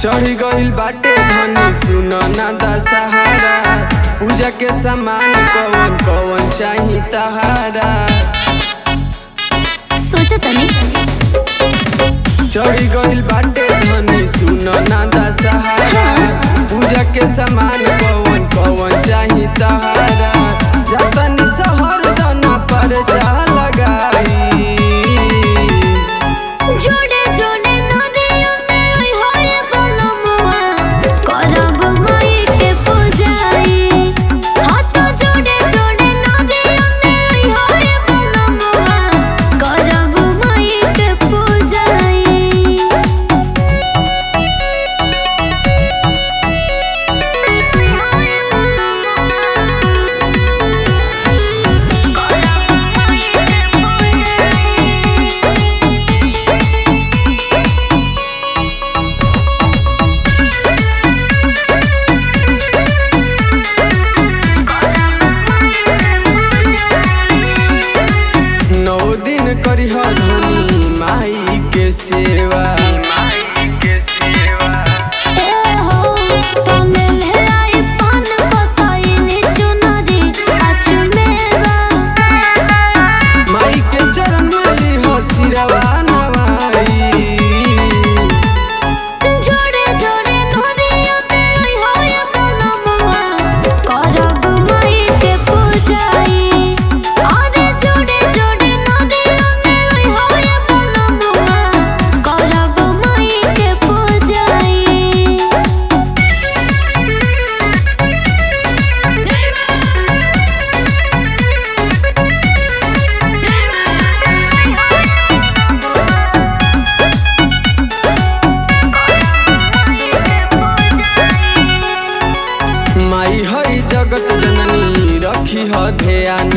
चढ़ी गइल बाटे धनी सुन ना दशहरा पूजा के सामान कवन कवन चाही तहारा सोचा तनी चढ़ी गइल बाटे धनी सुन ना दशहरा पूजा के सामान कवन कवन चाही तहारा जतनी सहर दना पर जा लगाई जोड़े जोड़े नदियों में ओइ होए बलमुआ करब माई के पूजाई हाथ जोड़े जोड़े नदियों में ओइ होए बलमुआ करब माई के पूजाई नौ दिन करिह धनी माई के सेवा ए हो तोले ले आई पान कोसाइली चुनरी अचमेवा माई के चरण में लिह सिरवा नवाई जोड़े जोड़े नदियों में ओइ होए बलमुआ करब माई के पूजाई अरे जोड़े जोड़े नदियों में ओइ होए बलमुआ करब माई के पूजाई माई हई जगत जननी रखी ह ध्यान